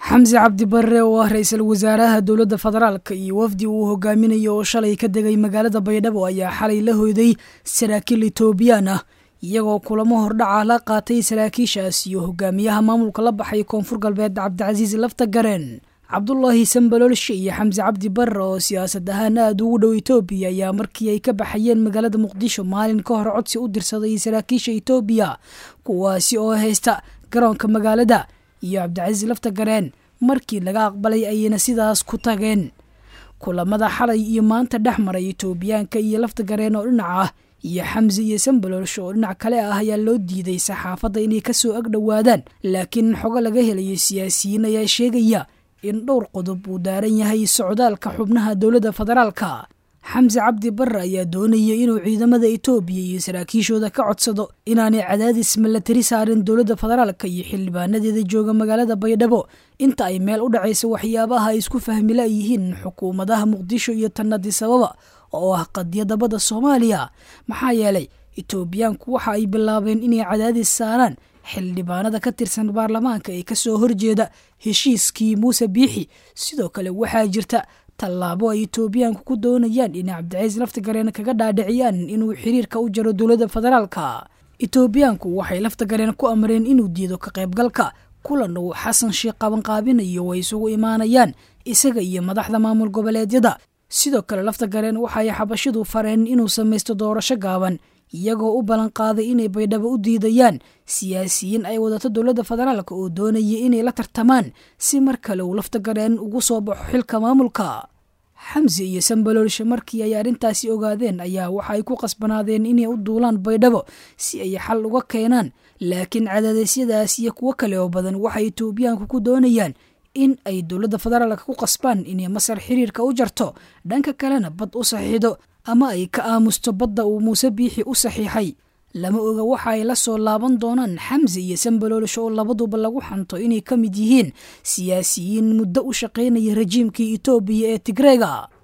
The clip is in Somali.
xamse cabdi barre oo ah ra-iisul wasaaraha dowladda federaalka iyo wafdi uu hogaaminayo oo shalay ka degay magaalada baydhabo ayaa xalay la hoyday saraakiil etoobiyaan ah iyagoo kulamo hordhaca la qaatay saraakiishaas iyo hogaamiyaha maamulka la baxay koonfur galbeed cabdicasiis lafta gareen cabdulaahi sambaloolshe iyo xamse cabdi barre oo siyaasad ahaan aada ugu dhow etoobiya ayaa markii ay ka baxayeen magaalada muqdisho maalin ka hor codsi u dirsaday saraakiisha etoobiya kuwaasi oo haysta garoonka magaalada iyo cabdicasiis lafta gareen markii laga aqbalay ayayna sidaas ku tageen kulamada xalay iyo maanta dhex maray etoobiyaanka iyo lafta gareen oo dhinac ah iyo xamse iyo sambaloolsho oo dhinac kale ah ayaa loo diiday saxaafadda inay kasoo ag dhowaadaan laakiin xogo laga helayo siyaasiyiin ayaa sheegaya in dhowr qodob uu daaran yahay socdaalka xubnaha dowladda federaalka xamse cabdi barre ayaa doonaya inuu ciidamada etoobiya iyo saraakiishooda ka codsado inaanay cadaadis milatari saarin dowladda federaalka iyo xildhibaanadeeda jooga magaalada baydhabo inta ay meel u dhacaysa waxyaabaha ay isku fahmila yihiin xukuumadaha muqdisho iyo tanadisababa oo ah qadiyadda badda soomaaliya maxaa yeelay etoobiyaanku waxa ay bilaabeen inay cadaadis saaraan xildhibaanada ka tirsan baarlamaanka ee kasoo horjeeda heshiiskii muuse biixi sidoo kale waxaa jirta tallaabo ay etoobiyaanku ku doonayaan inay cabdicaiis laftagareen kaga dhaadhiciyaan inuu xiriirka u jaro dowladda federaalka etoobiyaanku waxay laftagareen ku amreen inuu diido ka qaybgalka kulan uu xasan sheekh qabanqaabinayo way isugu imaanayaan isaga iyo madaxda maamul goboleedyada sidoo kale laftagareen waxay xabashidu fareen inuu samaysto doorasho gaaban iyagoo u ballan qaaday inay baydhabo u diidayaan siyaasiyiin ay wadato dowladda federaalka oo doonaya inay la tartamaan si mar kale uu laftagareen ugu soo baxo xilka maamulka xamse iyo sambaloolshe markii ay arrintaasi ogaadeen ayaa waxa ay ku qasbanaadeen inay u duulaan baydhabo si ay xal uga keenaan laakiin cadaadeysyadaas iyo kuwo kale oo badan waxay etoobiyaanku ku doonayaan in ay dowladda federaalka ku qasbaan inay masar xiriirka u jarto dhanka kalena bad u saxiixdo ama ay ka aamusto badda uu muuse biixi u saxiixay lama oga waxa ay la soo laaban doonaan xamse iyo sambaloolsho oo labaduba lagu xanto inay ka mid yihiin siyaasiyiin muddo u shaqaynaya rajiimkii etoobiya ee tigreega